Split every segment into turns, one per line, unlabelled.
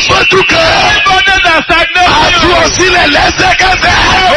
sójú kan.
Everybody that stagnate
Àtú
you.
ọ̀sílẹ̀ lẹ́sẹ̀kẹsẹ̀.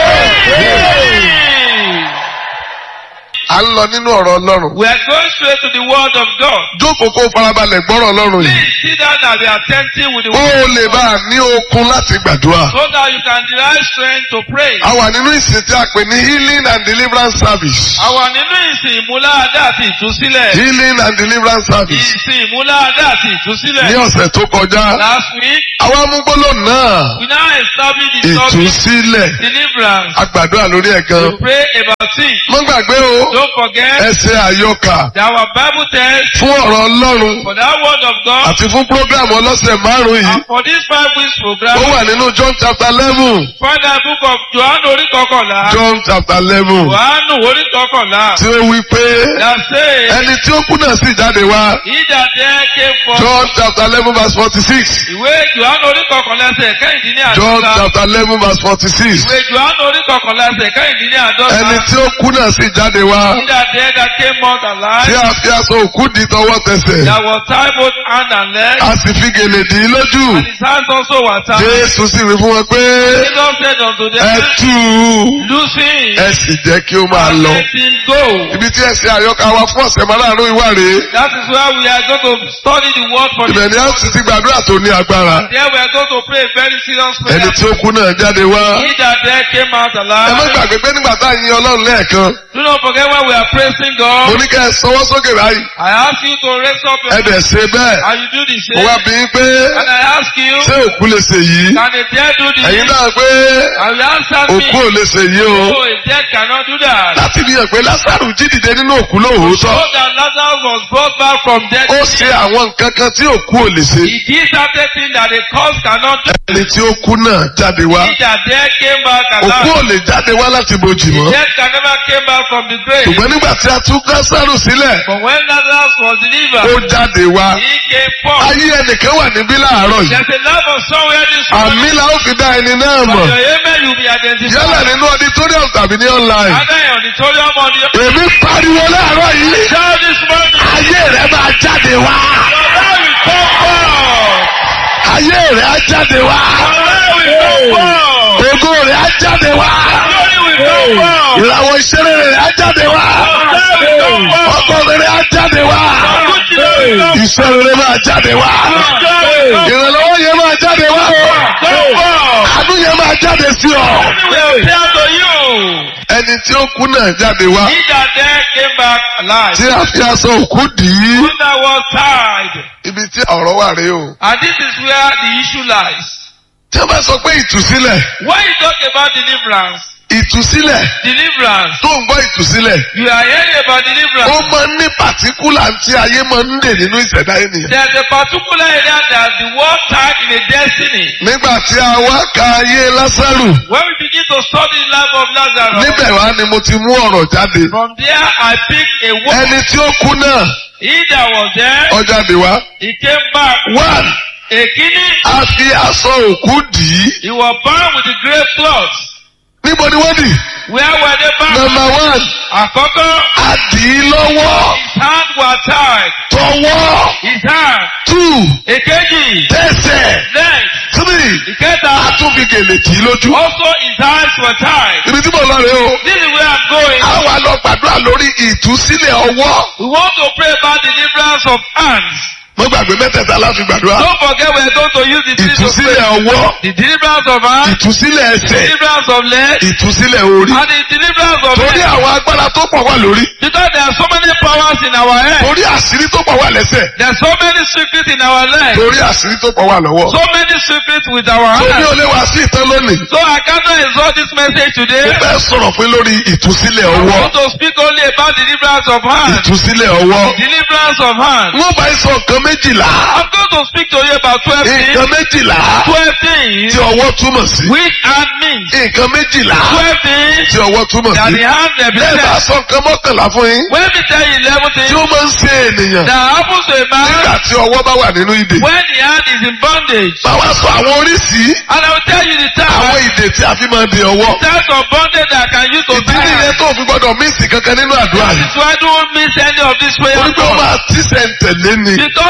À ń lọ nínú ọ̀rọ̀ Ọlọ́run.
We are going straight to the word of God.
Jókòó kó farabalẹ̀ gbọ́rọ̀ Ọlọ́run yìí.
Please sit down and be attentive with the
Kó
word.
o lè bá a ní okun láti gbàdúrà.
So that you can derive strength to pray.
A wà nínú ìsìn tí a pè ní healing and deliverance service.
Àwa nínú ìsìn ìmúláadá àti ìtúsílẹ̀.
Healing and deliverance service.
Ìsìn ìmúláadá àti
Ní
ìtúsílẹ̀.
ọ̀sẹ̀ tó kọjá,
Last week,
àwa mú gbólóhùn náà.
we now establish the topic
Ìtúsílẹ̀.
deliverance.
A gbàdúrà lórí ẹ̀ gan.
We pray about it.
Má gbàgbé o.
Don't forget
Ẹ ṣe àyọkà
that our Bible text
fún ọ̀rọ̀ Ọlọ́run
for that word of God
àti fún prógrámù ọlọ́sẹ̀ márùn-ún yìí.
and for this five weeks program.
Ó wà nínú John chapter eleven.
Find the book of Johannu orí kọkànlá.
John chapter eleven.
Johannu orí kọkànlá.
Tí ó wí pé
That say,
ẹni tí ó kú náà sì jáde wá.
he that there came from.
John chapter eleven verse forty-six.
Ìwé Johannu orí kọkànlá ẹsẹ̀ kẹ́hìndínní
John
àádọ́ta.
chapter eleven verse forty-six.
Ìwé Johannu orí kọkànlá ẹsẹ̀ kẹ́hìndínní àádọ́ta.
Ẹni tí ó kú náà sì jáde wá.
He that there that came out
Tí
alive.
a fi aṣọ òkú di tọwọ́ tẹsẹ̀.
That was tied both hand and leg.
A sì fi gèlè dì í lójú.
And his hands also were tied.
Jésù sì wí fún wọn pé
Jesus said unto
ẹ
them,
tú u.
Loose him
Ẹ sì jẹ́ kí ó máa
and
lọ.
let him go.
Ibi tí ẹ ṣe àyọkà wa fún ọ̀sẹ̀ márùn-ún ìwà rèé.
That is where we are going to study the word for
Ibẹ̀ ni a sì ti gbàdúrà tó ní agbára.
There we are going to pray a very serious prayer.
Ẹni tí ó kú náà jáde wá.
He that there came out
Ẹ má
alive.
gbàgbé pé nígbà tá a yin Ọlọ́run lẹ́ẹ̀kan.
Do not forget when we are praising
Mo
God.
ní kẹ́ ẹ sọwọ́ sókè báyìí.
I ask you to raise up
Ẹ
your
dẹ̀ ṣe bẹ́ẹ̀.
and you do the
Mo wá
same.
bí yín pé
And I ask you,
ṣé òkú lè ṣe yìí?
can a dead do the
Ẹ̀yin
same?
náà pé
And you answer
òkú
me,
ò lè ṣe yìí o.
no, a dead cannot do that.
Láti fi hàn pé Lásàrù jí dìde nínú òkú
So
lóòótọ́.
that Lazarus was brought back from death.
Ó ṣe àwọn nǹkan kan tí òkú ò lè ṣe.
He did certain things that the cause cannot do.
Ẹni tí ó kú náà jáde wá.
He that there came back
Òkú
alive.
ò lè jáde wá láti bojì
The
mọ́.
dead can never came back from the grave.
Ṣùgbọ́n nígbà tí a tú Lásàrù sílẹ̀,
But when Lazarus was
ó
delivered,
jáde wá.
he came forth.
Ayé ẹnìkan wà níbí láàárọ̀ yìí.
There's a love of somewhere this
Àmì
morning.
la ó fi dá ẹni náà
But
mọ̀.
your amen will be identified.
Yálà nínú auditorium tàbí ní online.
Either in auditorium or the
Èmi pariwo láàárọ̀ yìí.
shout this morning.
Ayé rẹ̀ máa jáde wá.
Your life will come forth.
Ayé rẹ̀ á jáde wá.
Your life will come forth.
Ògo rẹ̀ á jáde wá.
Glory will come forth.
Ìràwọ̀ ìṣeré rẹ̀ á jáde wá.
Your life will come forth.
Ọkọ rẹ̀ á jáde wá.
Your good children will come
Iṣẹ́ rere máa jáde wá.
forth. Your joy will come
Ìrànlọ́wọ́ yẹn máa jáde wá.
come forth.
Àánú yẹn máa jáde sí ọ.
will appear to you.
Ẹni tí ó kú náà jáde wá.
He that there came back alive.
Tí a fi aṣọ òkú dì í.
Who that was tied.
Ibi tí ọ̀rọ̀ wà rèé o.
And this is where the issue lies.
Tí a bá sọ pé ìtúsílẹ̀.
When you talk about deliverance,
Ìtúsílẹ̀.
deliverance,
Tó ń gbọ́ ìtúsílẹ̀.
you are hearing about
Ó
deliverance.
máa ń ní pàtíkùlà tí ayé máa ń dè nínú ìṣẹ̀dá ènìyàn.
There's a particular area that the world tied in a destiny.
Nígbà tí a wá ka ayé Lásárù.
When we begin to study the life of Lazarus,
Níbẹ̀ wá ni mo ti mú ọ̀rọ̀ jáde.
from there I pick a word.
Ẹni tí ó kú náà,
He that was there,
ó jáde wá.
he came back.
One,
Èkíní,
a fi aṣọ òkú dì í.
he was bound with the grave clothes.
Níbo ni wọ́n dì?
Where were they bound?
Number one,
Àkọ́kọ́,
a dì í lọ́wọ́.
his hands were tied.
Tọwọ́.
His hand.
Two,
Èkejì,
tẹsẹ̀.
legs.
Three,
Ìkẹta,
a tún fi gèlè tì í lójú.
also his hands were tied.
Ibi tí mo lọ rèé o.
This is where I'm going.
A wá lọ gbàdúrà lórí ìtúsílẹ̀ ọwọ́.
We want to pray about deliverance of hands.
Mo gbàgbé mẹ́tẹ̀ẹ̀ta láti gbàdúrà.
Don't forget we're going to use the three to
Ìtúsílẹ̀
pray.
ọwọ́.
The deliverance of hands,
Ìtúsílẹ̀ ẹsẹ̀.
deliverance of legs,
Ìtúsílẹ̀ orí.
and the deliverance of
Torí
head.
àwọn agbára tó pọ̀ wà lórí.
Because there are so many powers in our head.
Torí àṣírí tó pọ̀ wà lẹ́sẹ̀.
There are so many secrets in our legs.
Torí àṣírí tó pọ̀ wà lọ́wọ́.
So many secrets with our
Torí
hands.
ó lé wa sí ìtàn lónìí.
So I cannot exalt this message
Mo
today.
fẹ́ sọ̀rọ̀ pé lórí ìtúsílẹ̀
I
ọwọ́.
want to speak only about deliverance of hands.
Ìtúsílẹ̀ ọwọ́.
Deliverance of hands.
Wọ́n bá ń sọ nǹkan méjìlá.
I'm going to speak to you about 12
Nǹkan
things.
méjìlá
12 things
tí ọwọ́ túmọ̀ sí.
which hand means.
Nǹkan méjìlá
12 things
tí ọwọ́ túmọ̀
that
sí.
the hand
Bẹ́ẹ̀ bá
represents.
sọ nǹkan mọ́kànlá fún yín.
When we tell you 11
Tí
things
ó máa ń ṣe ènìyàn.
that happens to a man
Nígbà tí ọwọ́ bá wà nínú ìdè.
when the hand is in bondage.
Báwa sọ àwọn oríṣìí.
And I will tell you the
Àwọn
time,
ìdè tí a fi máa de ọwọ́.
types of bondage that I can use to
Ìdí
tie
nìyẹn
hand.
tó fi gbọ́dọ̀ mísì kankan nínú àdúrà
That
yìí.
is why I don't miss any of this prayer.
Torí pé ó máa tíṣẹ̀ ń tẹ̀lé ni.
Because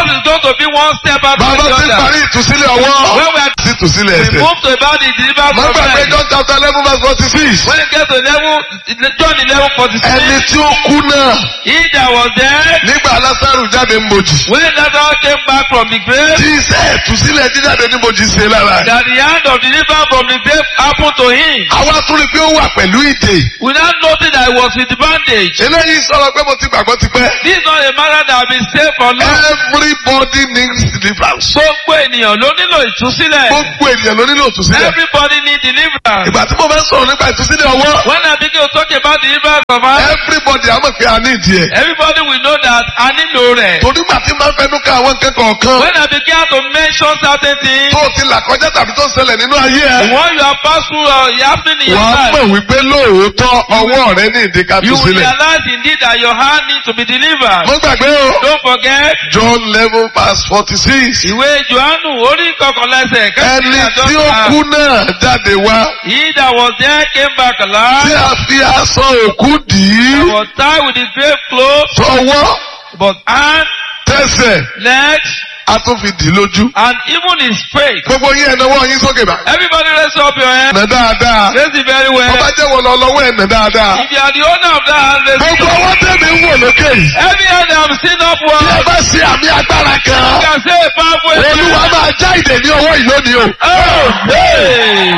Jesus is going to be one step after
bàbá
the
ti
other.
parí ìtúsílẹ̀ ọwọ́
When we are
sí ìtúsílẹ̀
we
ẹsẹ̀.
move to about the deliverance
má
of
gbàgbé
men.
John chapter eleven verse forty six.
When it gets to level, John eleven forty six.
ẹni tí ó kú náà
He that was there
nígbà Lásárù jáde ń bojì.
when Lazarus came back from the grave.
tí iṣẹ́ ìtúsílẹ̀ jíjáde ní bojì ṣe lára rẹ̀.
that the hand of deliverance from the grave happened to him.
àwa tún rí i pé ó wà pẹ̀lú ìdè.
We now notice that he was with the bandage.
eléyìí sọ̀rọ̀ pé mo ti gbàgbọ́ ti pẹ́.
This is not a matter that has been saved for long.
everybody needs deliverance.
Gbogbo ènìyàn ló nílò ìtúsílẹ̀.
gbogbo ènìyàn ló nílò ìtúsílẹ̀.
Everybody need deliverance.
ìgbà tí mo fẹ́ sọ̀rọ̀ nípa ìtúsílẹ̀ ọwọ́.
When I begin to talk about deliverance of us,
everybody á mọ̀ pé a ní ìdí ẹ̀.
everybody will know that a nílò rẹ̀.
torí gbà tí máa ń fẹnu ka àwọn nǹkan kọ̀ọ̀kan.
When I began to mention certain things,
tó o ti là kọjá tàbí tó ń ṣẹlẹ̀ nínú ayé ẹ̀.
when you are passed through or you happen in your
wàá
life,
mọ̀ wípé lóòótọ́ ọwọ́ rẹ ní ìdí ká
you will
túsílẹ̀.
realize indeed that your hand needs to be delivered.
mo gbàgbé o.
Don't forget,
John eleven verse forty six.
ìwé Jòhánù orí kọkànlẹ́sẹ̀
ẹni tí ó kú náà jáde wá.
He that was there came back
tí
alive.
a fi aṣọ òkú dì í.
was tied with his grave clothes,
tọwọ́
but hand,
tẹsẹ̀
legs,
a tún fi dì í lójú.
and even his face.
gbogbo yín ẹnáwó yín sókè bá.
Everybody raise up your hand.
ẹnà dáadáa.
Raise it very well.
ọba jẹ́ wọ lọ lọ́wọ́ ẹnà dáadáa.
If you are the owner of that hand, raise it
gbogbo
up.
ọwọ́ tẹ̀mí ń wò lókè yìí.
Every hand that I'm seen
bí ẹ
upward,
bá ṣe àmì agbára
you
kan.
can say a powerful
olúwa
amen.
máa já ìdè ní ọwọ́ yìí lónìí o.
Oh, hey.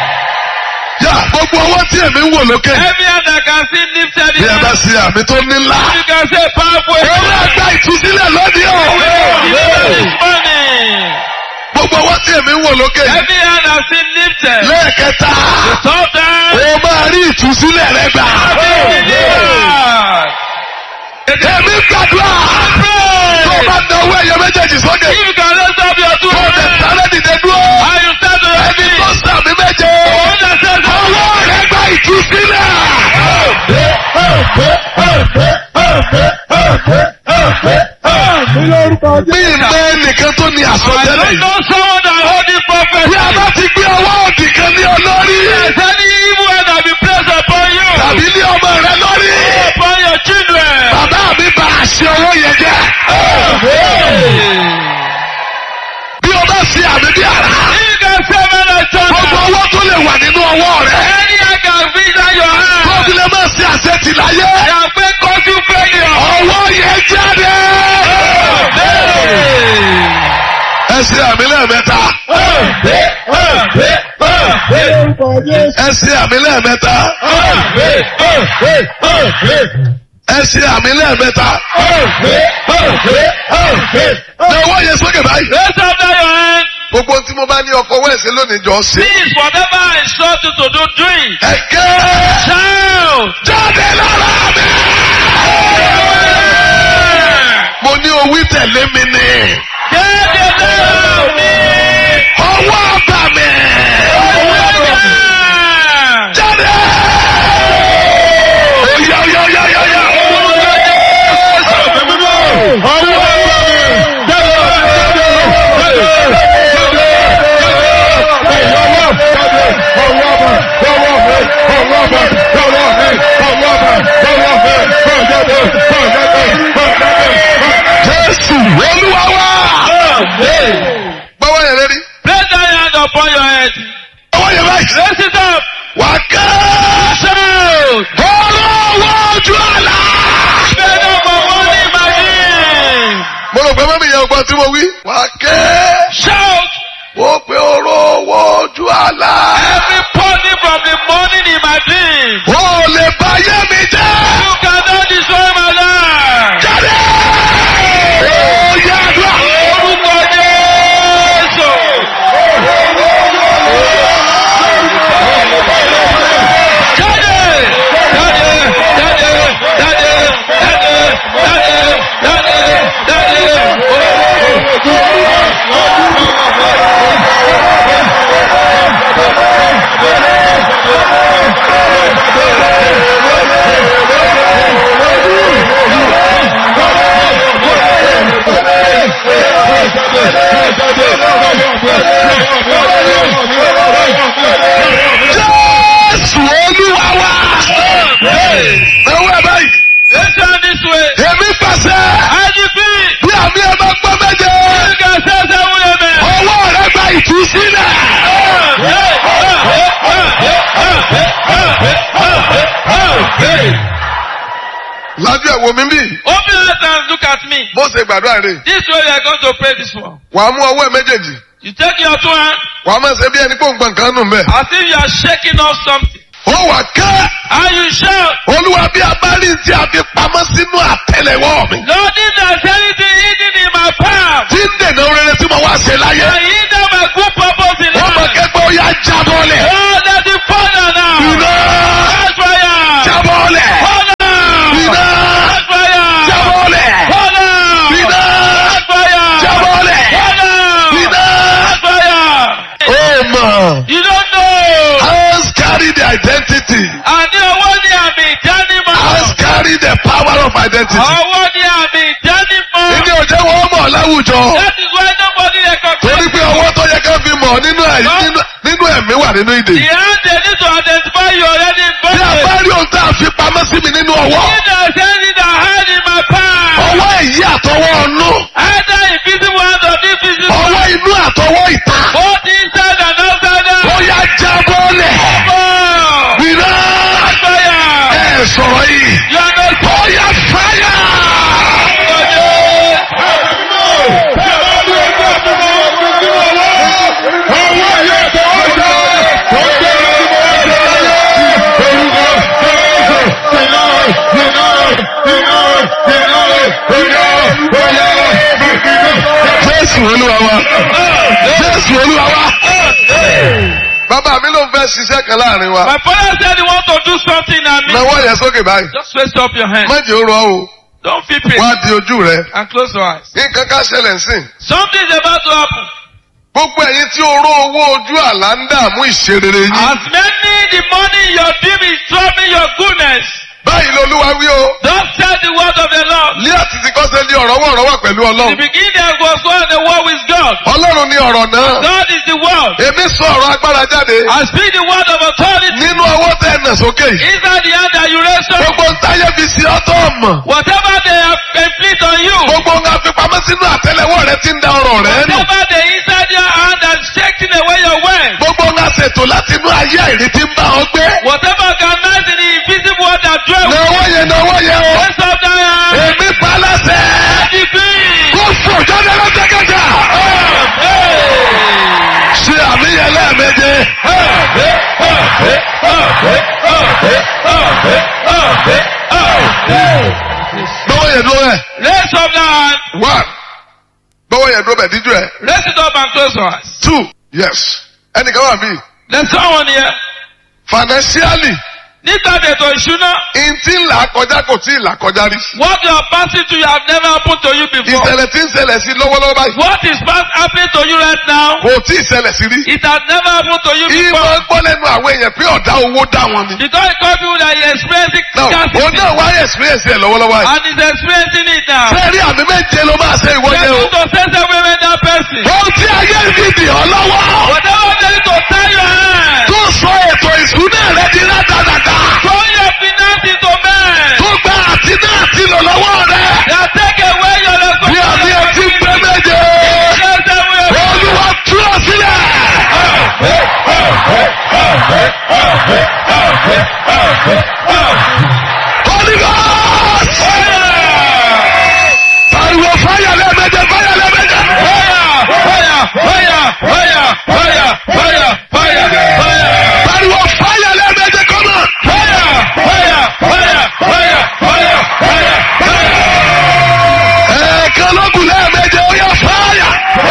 yá gbogbo ọwọ́ tí èmi ń wò lókè yìí.
Every hand that can see lifted
bí ẹ bá
hand,
ṣe àmì tó nílá.
you can say a powerful
owó
amen.
àgbà ìtúsílẹ̀ lónìí o.
Deliver this morning.
gbogbo ọwọ́ tí èmi ń wò lókè yìí.
Every hand that seen lifted,
lẹ́ẹ̀kẹta.
stop them.
o máa rí ìtúsílẹ̀ rẹ gbà.
Delivered.
èmi gbàdúrà. tó o bá na owó ẹ̀yẹ méjèèjì sókè.
If you can raise up your two
tó o lè
hands
sáré dìde dúró.
and you stand to your
ẹni
feet,
tó sàmì méje.
one that says,
ọwọ́ rẹ gba ìtúsílẹ̀. bí ìmọ̀ ẹnìkan tó ní
I
àsọtẹ́lẹ̀
don't
yìí.
know someone that hold this prophet.
bí a bá ti gbé ọwọ́ òdì kan ní ọ lórí.
There's any evil hand that be placed upon you,
tàbí ní ọmọ rẹ lórí.
upon your children.
bàbá mi bá àṣẹ owó yẹn jẹ́. bí o bá ṣe àmì bí ara.
If you can say man and
gbogbo
son,
owó tó lè wà nínú ọwọ́ rẹ.
any hand can reach out your
tó
hand.
fi lè máa ṣe àṣetì láyé.
They are paying country failure.
ọwọ́ yẹn jáde. ẹ ṣe àmì lẹ́ẹ̀mẹ́ta. ẹ ṣe àmì lẹ́ẹ̀mẹ́ta. ẹ ṣe àmì lẹ́ẹ̀mẹ́ta. ní ọwọ́ yẹn sókè báyìí.
Raise up now your hand.
gbogbo tí mo bá ní ọkọ̀ wẹ̀sẹ̀ lónìí jọ ṣe.
Please, whatever I instruct you to do, do it.
ẹ̀kẹ́
Shout.
jáde lára mi. mo ní owí tẹ̀lé mi ni.
Jáde lára mi.
ọwọ́ àbà mi. jáde. Oya, oya, oya, oya, oya. Jésù olúwa wá. Gbọ́wọ́ yẹn lórí.
Place that hand upon your head.
Ọwọ́ yẹn báyìí.
Raise it up.
Wà á kẹ́.
Shout.
Olówó ojú àlá.
Stand up for one imagine.
Mo rò pé mọ́mí yẹn ọgbọ́n tí mo wí. Wà á kẹ́.
Shout.
Ó pe olówó ojú àlá.
Everybody from the morning in my dream.
Ó lè bá yé mi jẹ́.
You cannot destroy my life.
Jáde. Ó yá àdúrà.
Orúkọ Jésù. Jáde! Jáde! Jáde! Jáde! Jáde! Jáde! Jáde! Jáde!
lajú ẹ̀ wò mí bí.
Open your eyes and look at me.
bó ṣe gbàdúrà rè.
This way we are going to pray this one.
wàá mú ọwọ́ ẹ̀ méjèèjì.
You take your two hands
wàá máa ṣe bí ẹni pé òǹgbọ̀n kan nù mẹ́.
as if you are shaking off something.
ó wà kẹ́.
And you shout,
olúwa bí a bá rí tí a fi pamọ́ sínú àtẹlẹwọ́ mi.
Lord, if there's anything hidden in my palm,
tí ń dènà rere tí mo wá ṣe láyé.
and hinder my good purpose in
wọ́n mọ̀
life.
kẹ́gbẹ́ ó yá jábọ́lẹ̀.
Oh, let it fall down now.
iná
Catch fire.
jábọ́lẹ̀.
Fall down.
iná
Catch fire.
jábọ́lẹ̀.
Fall down.
iná
Catch fire.
jábọ́lẹ̀.
Fall down.
iná.
Catch fire.
ó mọ̀.
You don't know.
hands carry the identity.
Àní owó ni àmì ìdánimọ̀.
hands carry the power of identity.
Owó ni àmì ìdánimọ̀.
ìdí òjò wọn mọ̀ láwùjọ.
That is why nobody
torí
recognize
pé owó tó yẹ ká fi mọ̀ nínú ẹ̀ nínú nínú ẹ̀mí wà nínú
The
ìdè.
hand they need to identify you already in
bí a bá
bondage.
rí ohun tá a fi pamọ́ sí mi nínú ọwọ́.
If there's anything that hide in my palm,
ọwọ́ èyí àtọwọ́ ọ̀nù.
either invisible hand or invisible
ọwọ́
hand,
inú àtọwọ́ ìta.
both inside and outside
ó
out.
yá jábọ́lẹ̀.
Oh,
iná
fire!
ẹ̀ sọ̀rọ̀ yìí.
You are not
ó yá fáyà. jésù olúwa wa jésù olúwa wa. bàbá mi ló ń fẹ́ ṣiṣẹ́ kan láàrin wa.
My father said he want to do something and me.
nawọ́ yẹn sókè báyìí.
Just raise up your hand.
má jẹ́ ó rọ o.
Don't feel pain.
wá di ojú rẹ.
And close your eyes.
nǹkan ká ṣẹlẹ̀ ń sìn.
Something is about to happen.
gbogbo ẹ̀yin tí oró owó ojú àlá ń dààmú ìṣerere yín.
As many the money in your dream is troubling your goodness.
báyìí lolúwa wí o.
Don't say the word of the Lord.
ní àtìtì kọ́sẹ̀ ní ọ̀rọ̀ wọ̀ ọ̀rọ̀ wà pẹ̀lú
The
ọlọ́run.
beginning there was one the word with God.
ọlọ́run ní ọ̀rọ̀ náà.
God is the word.
èmi sọ ọ̀rọ̀ agbára jáde.
I speak the word of authority.
nínú ọwọ́ tẹ ẹ̀nà sókè yìí.
Inside the hand that you raise up.
gbogbo ń táyé fi sí ọ́tọ̀ mọ̀.
Whatever they have inflict on you.
gbogbo ń àfipamọ́ sínú àtẹlẹwọ́ rẹ ti ń da ọrọ̀ rẹ nù.
Whatever they inside your hand and shaking away your wealth.
gbogbo ń àṣètò láti inú ayé àìrí tí ń bá ọ gbé.
Whatever organized in the invisible world that dwell with
náwó yẹn náwó yẹn o.
Raise up thy hand.
èmi pa láṣẹ.
Decree.
kó fò jáde lọ́sẹ̀kẹ̀kẹ̀. ṣe àmìyàn lẹ́ẹ̀méje. gbọ́wọ́ yẹn dúró bẹ́ẹ̀.
Raise up thy hand.
one gbọ́wọ́ yẹn dúró bẹ́ẹ̀ díjú ẹ̀.
Raise it up and close your eyes.
two yes ẹnìkan wà mí.
There's someone here.
financially
Nígbà ètò ìṣúná,
ntí ńlá kọjá kò tí ì là kọjá rí.
what you are passing through have never happened to you before.
ìṣẹ̀lẹ̀ tí ń ṣẹlẹ̀ sí lọ́wọ́lọ́wọ́ báyìí.
What is past happening to you right now,
kò tí ì ṣẹlẹ̀ sí rí.
it has never happened to you
ìmọ̀
before.
gbọ́ lẹ́nu àwọn èèyàn pé ọ̀dá owó dá wọn ni.
Because it cause people that you experiencing
náà òun
scarcity
náà wáyé experience ẹ̀ lọ́wọ́lọ́wọ́ yìí.
and is experiencing it now.
sẹ́ẹ̀rí àmì méje ló máa ṣe ìwọ
They
yẹn o.
want to say something with that person.
ohun tí ayé fi dì ọ́ lọ́wọ́.
Whatever they need to tie your hand,
tó sọ ètò ìṣúná rẹ di rádaràda.
turn your finance into men.
tó gba àti náà ti lò lọ́wọ́ rẹ.
That take away your
bí àmì ẹtí ń gbé méje. olúwa tú ọ sílẹ̀. Holy Ghost. pariwo fáyà lẹ́ẹ̀mejì fáyà lẹ́ẹ̀mejì. pariwo fáyà lẹ́ẹ̀mejì kọ́mọ. ẹ̀ẹ̀kan lókun lẹ́ẹ̀mejì ó yẹ fáyà.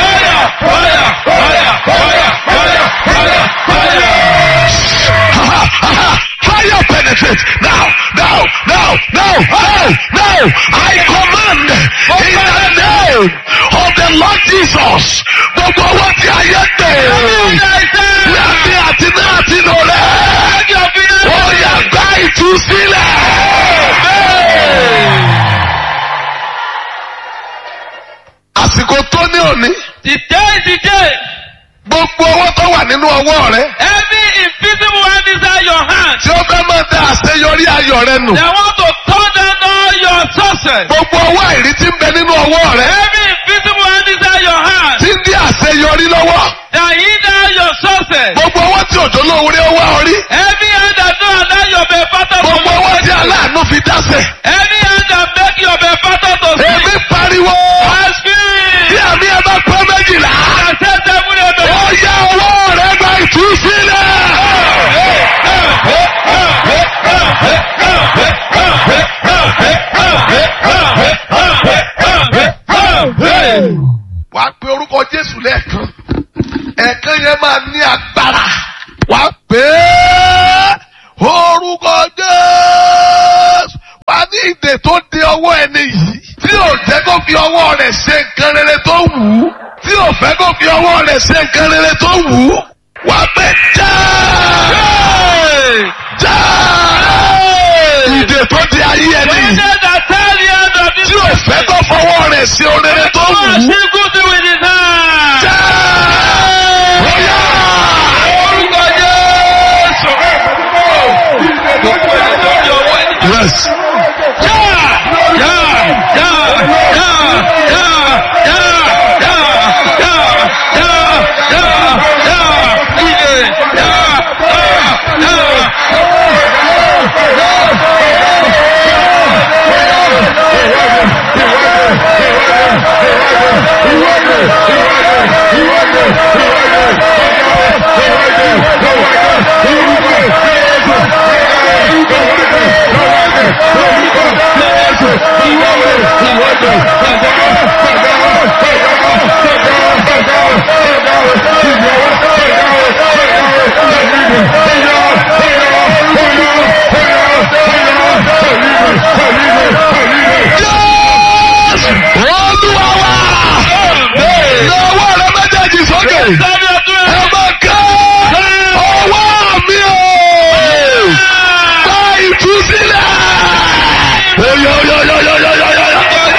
Fire penetrate now, now, now, now, now, now. I command in the name of the Lord Jesus. Gbogbo owó tí a yẹ pé. Láti àti náà ti lò rẹ̀. Ó yẹ gbá ìtúsílẹ̀. Àsìkò tó ní òní.
The day is the day.
Gbogbo owó tó wà nínú ọwọ́ rẹ̀.
Every invisible hand inside your hand.
Tí ó fẹ́ máa da àṣeyọrí ayọ̀ rẹ nù.
They want to turn down all your success.
Gbogbo owó àìrí tí ń bẹ nínú ọwọ́ rẹ̀.
Every invisible hand inside your hand.
Tí ń dí àṣeyọrí lọ́wọ́.
That hinder your success.
Gbogbo owó tí òjò lóore ó wá orí.
Every hand that don't allow your benefactor to
Gbogbo owó tí
locate you.
aláàánú fi dáṣẹ̀.
Every hand that Make your benefactor to speak.
Èmi pariwo.
I speak.
Tí àmì ẹ bá pẹ́ méjìlá.
I say seven amen.
Ó yá ọwọ́ rẹ̀ gba ìtúsílẹ̀. Wàá pe orúkọ Jésù lẹ́ẹ̀kan. Ẹ̀ẹ̀kan yẹn máa ní agbára. Wàá pè é orúkọ Jésù. Wàá ní ìdè tó de ọwọ́ ẹni yìí. Tí ò jẹ́ kó fi ọwọ́ rẹ̀ ṣe nǹkan rere tó wù ú. Tí ò fẹ́ kó fi ọwọ́ rẹ̀ ṣe nǹkan rere tó wù ú. Wàá pè já. Já. Ìdè tó de ayé ẹni yìí.
Witness that tell the end of this
Tí ò fẹ́ kó fọwọ́ rẹ̀ ṣe orere tó wù
God
ú.
see good thing with his hand.
Já. Bóyá.
Orúkọ Jésù. Gbogbo ẹni tó ní ọwọ́ ẹni tó
Yes.
yá yá yá yá yá yá yá yá yá yá yá iye yá yá yá.
Jésù. Olúwa wa. Lọ́wọ́ rẹ méjèèjì sókè.
Sáré ọdún
Ẹ
ẹ̀.
máa ká ọwọ́ mi o. Gba ìtúsílẹ̀. Oyo oyo oyo oyo oyo oyo oyo.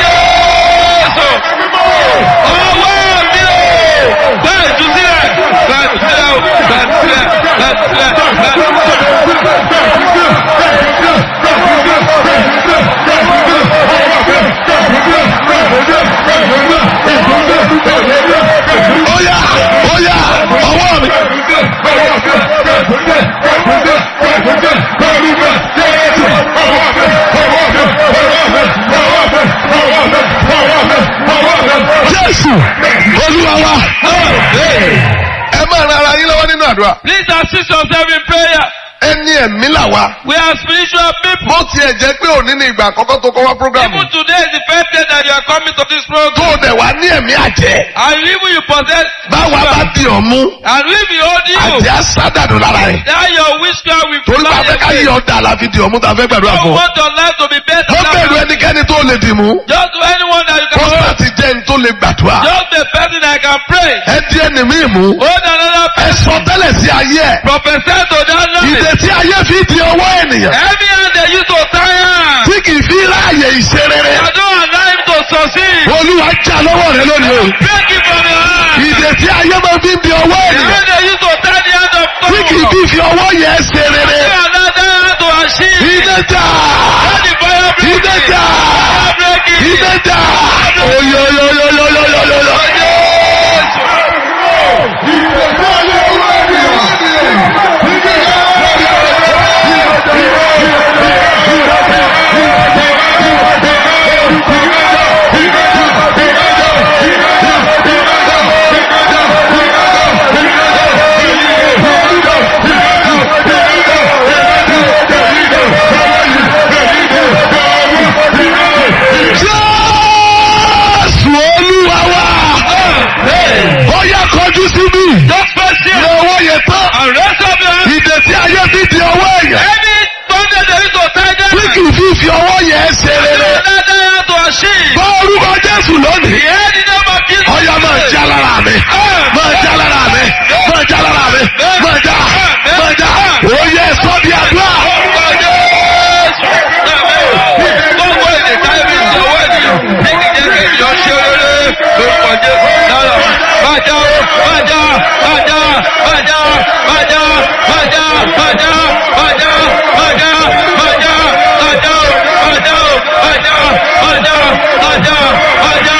Ọwọ́ mi o! Gba ìtúsílẹ̀! Gba ìtúsílẹ̀ o! Gba ìtúsílẹ̀! Gba ìtúsílẹ̀! Gba
Oya oya ọwọ́ mi. Jésù Olúwa wa. Ẹ máa ran ara yín lọ́wọ́ nínú àdúrà.
Please assist yourself in prayer.
Ẹni ẹ̀mí là wá.
We are spiritual people.
Bó tiẹ̀ jẹ́ pé òní ni ìgbà àkọ́kọ́ tó kọ́ wá prógrámù.
Even today is the first day that you are coming to this
Tó
program.
o dẹ̀ wá ní ẹ̀mí àjẹ́.
And even you possess
Báwa bá di ọ̀mú.
and if you hold you,
Àjẹ́ á sádàdù lára rẹ̀.
that your witchcraft will
Torí bá
fly
fẹ́ ká
away.
yí ọ̀dà la fi di ọ̀mú tá a fẹ́ gbàdúrà
You
fún ọ.
want your life to be better.
Ó bẹ̀rù
than-
ẹnikẹ́ni tó lè dì mú.
Just to anyone that you can hold.
Pọ́sítà jẹ́ ní tó lè gbàdúrà.
Just the person that can pray.
Ẹ di ẹni mí mú.
Hold another
Ẹ
person.
sọ tẹ́lẹ̀ sí ayé ẹ̀.
Prophesy to that
Ìdè
life.
tí ayé fi di ọwọ́ ènìyàn.
Every hand they use to tie hand.
Tí kì í fi ráàyè ìṣe rere.
I don't allow him to succeed.
Olúwa já lọ́wọ́ rẹ lónìí o.
Break it from your hand.
Ìdè tí ayé máa fi di ọwọ́
The
ènìyàn.
hand they use to tie the hand of
Tí kì í
God.
fi fi ọwọ́ yẹn ṣe rere.
You allow that hand to achieve.
Ìdè jà.
Let the fire break
Ìdè
it.
jà.
Fire break it.
Ìdè jà. Oyoyoyoyoyoyoyoyo. Jésù Olúwa wa. Ó yá kọjú síbí.
Just press here.
Lọ́wọ́ yẹn tán.
And raise up your hand.
Ìdè tí ayé fi di ọwọ́ èèyàn.
Any thunder they use to tie that
Tí
hand.
kì í fi fi ọwọ́ yẹn ṣe
You
rere.
allow that hand to achieve.
Bá orúkọ Jésù lónìí.
The hand in the name of Jesus.
Ọya máa já lára mi. Máa já lára mi. Máa já lára mi. Máa já. Máa já. Oyè sọ di àdúrà.
Orúkọ Jésù. Gbogbo èdè táyé fi ń sọ̀wọ́ ènìyàn. Ní kìí jẹ́ kí ènìyàn ṣe rere. Lórúkọ Jésù. Lára máa já o. Máa já. Máa já. Máa já. Máa já. Máa já. Máa já. Máa já. Máa já. Máa já. Máa já o. Máa já o. Máa já. Máa já. Máa já. Máa já.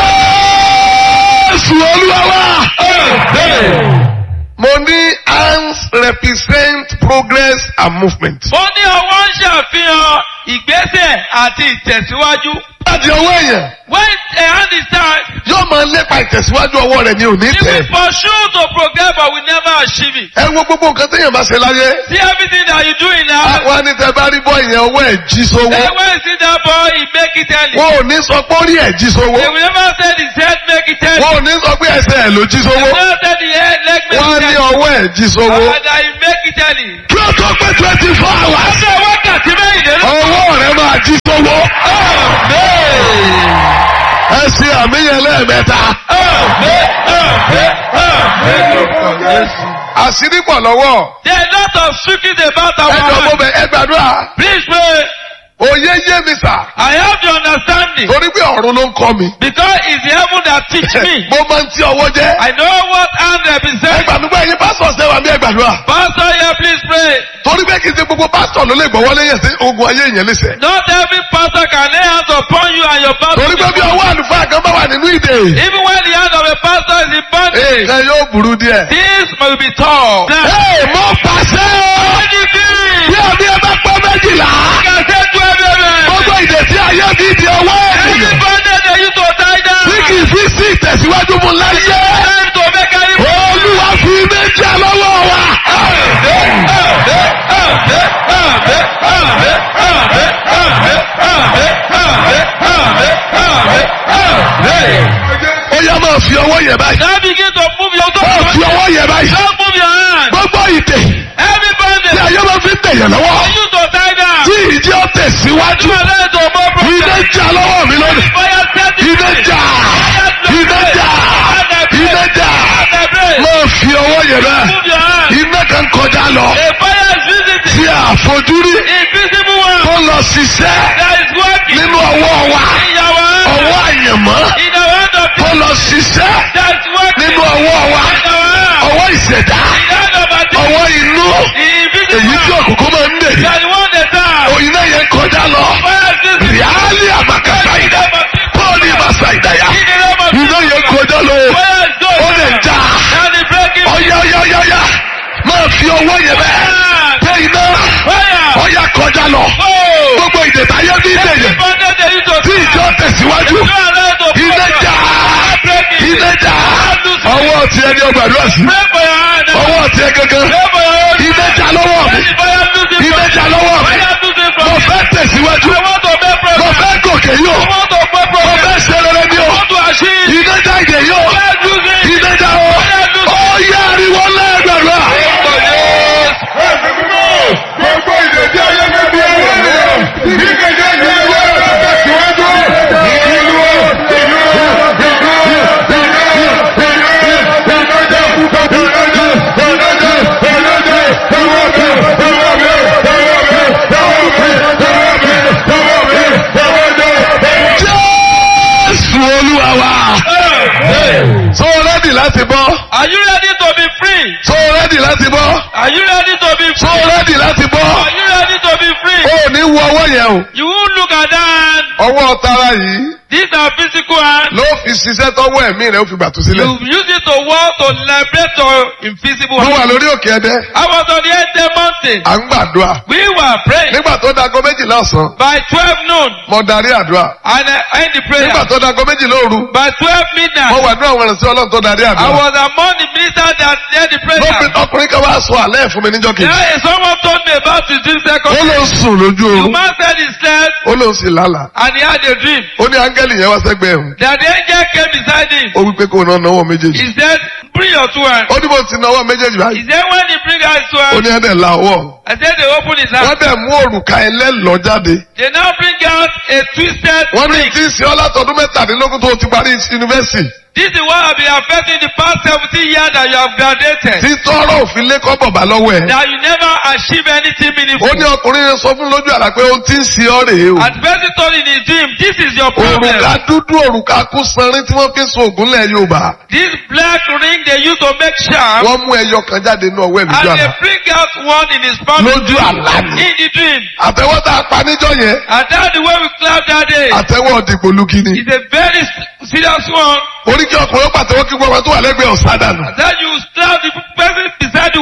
Jésù Olúwa wa. Mo ní hands represent progress and movement.
Ó ní ọwọ́ ń ṣàfihàn ìgbésẹ̀ àti ìtẹ̀síwájú.
láti ọwọ́ èèyàn
When a hand is tied,
yóò máa lépa ìtẹ̀síwájú ọwọ́ rẹ̀ ní òní
he
tẹ̀.
will pursue to progress but will never achieve it.
ẹ wo gbogbo nǹkan téèyàn bá ṣe láyé.
See everything that you do in life.
wọ́n á ní tẹ bá rí bọ́ ìyẹn ọwọ́ ẹ̀ jí sówó.
Then when you see that boy, he make it early.
wọn ò ní sọ pé ó rí ẹ̀ jí sówó.
They will never say his head make it early.
wọn ò ní sọ pé ẹsẹ̀ ẹ̀ ló jí
They
sówó.
will never say the head leg make
wọ́n á
it
ní
early.
ọwọ́ ẹ̀ jí sówó.
And that he make it early.
kí ó tó pé twenty four hours.
Ọjọ́ wákàtí mẹ́rìnlélógún.
ọwọ́ rẹ̀ máa jí sówó. ẹ ṣe àmìyàn lẹ́ẹ̀mẹ́ta. àṣírí pọ̀ lọ́wọ́.
There are a lot of secrets about our
ẹ jọ mo
life.
bẹ ẹ gbàdúrà.
Please pray.
òye yé mi sà.
I have the understanding
torí pé ọ̀run ló ń kọ́ mi.
because it's the heaven that teach me.
mo máa ń tí ọwọ́ jẹ́.
I know what hand
ẹ
represents.
gbàdúrà ẹ̀yin pásítọ̀ ṣe wà mí ẹ gbàdúrà.
Pastor here, please pray.
torí pé kì í ṣe gbogbo pásítọ̀ ló lè gbọ́wọ́ lẹ́yìn sí ogun ayé ìyẹn lẹ́sẹ̀.
Not every pastor can lay hands upon you and your pastor.
torí pé bí ọwọ́ àlùfáà kan bá wà nínú ìdè.
Even when the hand of a pastor is in bondage,
nǹkan yóò burú díẹ̀.
this must be tall. Now,
ee mo pàṣẹ o. bí àmì ẹ bá pọ́ méjìlá. gbogbo ìdè tí ayé bí di ọwọ́ ènìyàn. tí kì í fi sí ìtẹ̀síwájú mu láyé. olúwa fi méjì lọ́wọ́ wa. ó yá máa fi ọwọ́ yẹ báyìí.
Now begin to move your
máa fi
toe.
ọwọ́ yẹ báyìí.
Don't move your hand.
gbogbo ìdè
Every
tí
bondage.
ayé máa fi ń tẹ̀yẹ̀ lọ́wọ́.
For you to tie down.
tí ìdí ó tẹ̀síwájú.
You are ready to move
iná
progress.
jà lọ́wọ́ mi lónìí.
Fire set it
iná
free.
jà iná jà iná jà máa fi ọwọ́ yẹ bẹ́ẹ̀.
Move your hand.
iná kan kọjá lọ.
A fire is visiting.
tí a fojúrí
Invisible one
tó lọ ṣiṣẹ́
that is working
nínú ọwọ́ wa.
in your hand.
ọwọ́ àyànmọ́
In the hand of
tó lọ ṣiṣẹ́
that is working
nínú ọwọ́ wa.
in your hand.
ọwọ́ ìṣẹ̀dá
In the hand of a demon.
ọwọ́ inú
The invisible
èyí tí
one
òkùnkùn máa ń dè.
that you want the time.
òyìn náà yẹn kọjá lọ.
Fire is visiting.
ríálì àmàkàtà ìdá pọ́ọ̀lì ìmàṣà ìdáyà.
In the name of
iná yẹn kọjá lọ.
Fire is
ó
going.
lè já.
And the breaking.
ọ̀yá ọ̀yá ọ̀yá ọ̀yá máa fi ọwọ́ yẹn bẹ́ẹ̀. pé iná
Fire.
ọ̀yá kọjá lọ.
Oh.
gbogbo ìdètàyé bí
Every
ìdèyẹ
bondage that you to
tí ìjọ tẹ̀síwájú.
You are ready to
iná
progress.
já.
Breaking.
iná já. ọwọ́ ti ẹni ọgbàdúrà sí.
Pray for your hand.
ọwọ́ ti ẹ gangan.
Pray for your hand.
iná já lọ́wọ́ mi.
Let the fire lose it
iná
from
já lọ́wọ́ mi.
Fire lose it from
mo
me.
fẹ́ tẹ̀síwájú.
I want to make
mo
progress.
fẹ́ gòkè yóò.
I want to make
mo
progress.
fẹ́ ṣe rere ní
I
o.
want to achieve.
iná já ìdè yóò.
Fire lose it.
iná já o. ó yá ariwo lẹ́gbẹ̀rún.
Gbogbo ìdèjì ayé mi bí ẹ̀rọ ni o. Ìgbèjì ayé mi bí ẹ̀rọ tẹ̀síwájú. Ìlú o, ìlú o, ìlú o, ìlú o, ìlú o, ìlọ́jọ́, ìlọ́jọ́, ìlọ́jọ́, ìlọ́jọ́, ìlọ́jọ́, ìwọ́ mi, ìwọ́ mi, ìwọ́ mi, ìwọ́ mi, ìwọ́ mi, ìwọ́ mi, ìwọ́ mi.
jésù olúwa wa. so rẹ́dì láti bọ́.
Are you ready to be free?
so rẹ́dì láti bọ́.
Are you ready to be
so
free?
rẹ́dì láti bọ́.
Are you ready to be free?
o ò ní wo ọwọ́ yẹn o.
You won't look at that.
ọwọ́ tara yìí
These are physical hands.
ló fi ṣiṣẹ́ tọ́wọ́ ẹ̀mí rẹ̀ ó fi gbàtú sílẹ̀.
You use it to work to liberate your invisible
mo wà
hands.
lórí òkè ẹdẹ
I was on the Ede mountain.
à ń gbàdúrà.
We were praying
nígbà tó dago méjìlá ọ̀sán
by 12 noon
mo darí àdúrà.
and I end the prayer.
nígbà tó dago méjìlá òru
By 12
mo
midnight,
wà ní àwọn ìrìnsẹ̀ ọlọ́run tó darí
I
àdúrà.
was among the ministers that led the
ló fi
prayer.
ọkùnrin kan wá sọ àlẹ́ fún mi níjọ́ kejì.
There is someone told me about the dream
ó
second.
ló ń sùn lójú
The
oorun
man said he slept
ó ló ń sì lálàá.
and he had a dream.
ó ní áńgẹ́lì yẹn wá sẹ́gbẹ̀ẹ́ òun.
That the angel came beside him.
ó wí pé kó náà náwó méjèèjì.
He said, bring your two hands.
ó ní bó ti náwó méjèèjì
He
báyìí.
said, when he bring out his two
ó
hands,
ní ẹ̀dẹ̀ la ọwọ́.
I said they open his
wọ́n
hand.
dẹ̀ mú òrùka ẹlẹ́lọ́ jáde.
They now bring out a twisted
wọ́n ní
ring.
tí ń ṣe ọ́ látọdún mẹ́tàdínlógún tó ti parí yunifásitì.
This is what have been affecting the past 17 years that you have graduated.
tí tọ́rọ̀ òfin lé kọ́ bọ̀bá lọ́wọ́ ẹ̀.
That you never achieve anything
ó
meaningful.
ní ọkùnrin yẹn sọ fún lójú àlá pé ohun tí ń ṣe ọ́ rèé o.
And the person told in his dream, this is your problem.
òrùka dúdú òrùka kú sanrin tí wọ́n fi ń so ògùn lẹ̀ Yorùbá.
This black ring they use to make sharp.
wọ́n mú ẹyọ kan jáde nínú ọwọ́ ẹ̀
And
lójú
they
àlá.
bring out one in his palm.
lójú àlá ni.
In the dream.
àtẹwọ́ tá a pa níjọ́ yẹn
And that's the way we clap that day.
àtẹwọ́ dìgbòlugi ni.
It's a very s- serious one.
oríkì ọkùnrin pàtẹ́wọ́ kí gbọ́n tó wà lẹ́gbẹ̀ẹ́ ọ̀sán dànù.
Then you slap the person beside you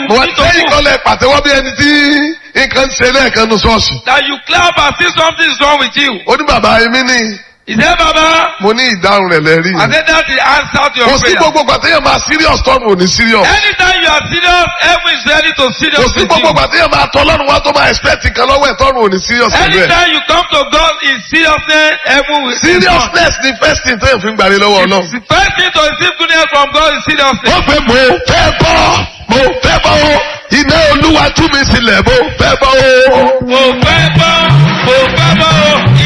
you
mo wá
need to
lẹ́yìn
move.
kan lẹ pàtẹ́wọ́ bí ẹni tí nǹkan ń ṣe lẹ́ẹ̀kan nu ṣọ́ọ̀ṣì.
That you clap and see something is wrong with you.
ó ní bàbá èmi ní
He said, Baba,
mo ní ìdáhùn rẹ̀ lẹ́rí.
I said that's the answer to
kò
your
sí
prayer.
gbogbo gbàtẹ́yẹ̀ máa serious tọ́nu ò ní serious.
Anytime you are serious, heaven is ready to
kò
serious
sí
with
gbogbo
you.
gbàtẹ́yẹ̀ máa tọ́ lọ́run wá tó máa expect nǹkan lọ́wọ́ ẹ̀ tọ́nu ò ní serious pẹ̀lú ẹ̀.
Anytime you come to God in seriousness, heaven will
seriousness ni first thing tẹ́yẹ̀ fi ń gbàre lọ́wọ́ ọlọ́run.
The first thing to receive goodness from God is seriousness.
ó pé mo fẹ́ bọ́ mo fẹ́ bọ́ o iná olúwa tú mi sílẹ̀ mo fẹ́ bọ́ o.
Mo fẹ́ gbọ́, mo fẹ́ gbọ́ o,